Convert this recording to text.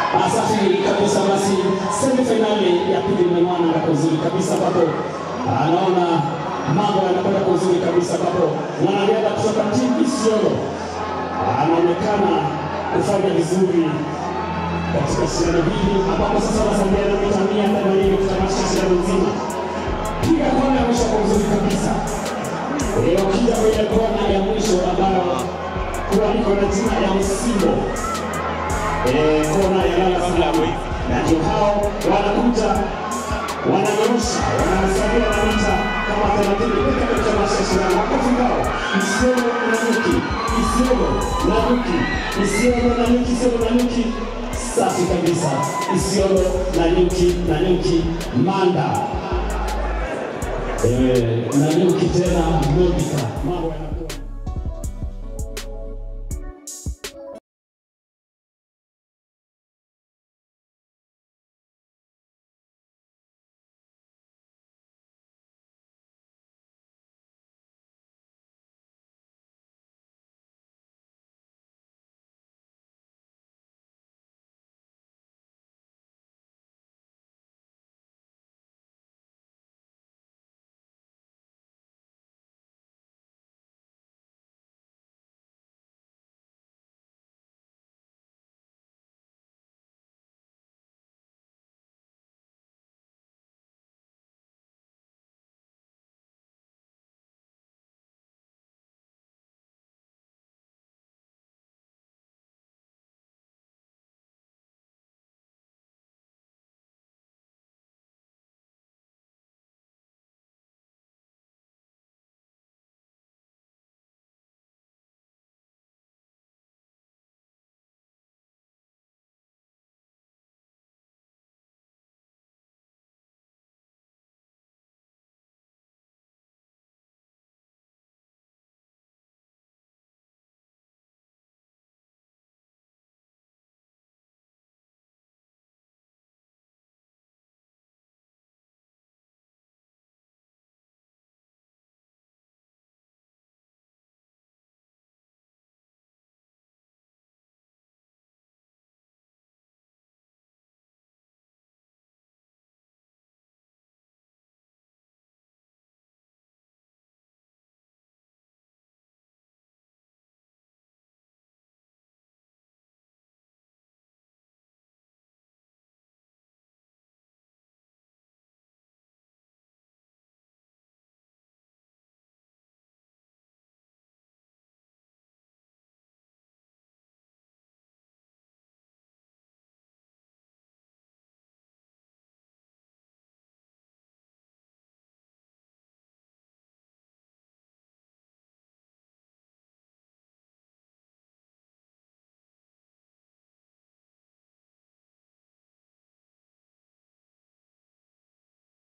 Ah, safi kabisa. Basi semifinali ya pili imemwana na kwa uzuri kabisa, ambapo ah, naona mambo yanakwenda kwa uzuri kabisa, ambapo mwanariadha kutoka timu Isiolo ah, anaonekana kufanya vizuri katika shindano hili, ambapo sasa wanasalia na mita mia themanini kutamatisha shindano nzima. Piga kona ya mwisho kwa uzuri kabisa. Eh, Ukija kwenye kona ya mwisho ambayo kuandikwa na jina ya Msimbo eh, kona ya lala salamu, na ndio hao wanakuja wananyorosha, wanasalia na mita kama thelathini pekee katika mashindano. Makofi kwao. Isiolo na Nyuki, Isiolo na Nyuki, Isiolo na Nyuki, Isiolo na Nyuki. Safi kabisa, Isiolo na Nyuki na Nyuki Manda eh, na Nyuki tena Monica, mambo yana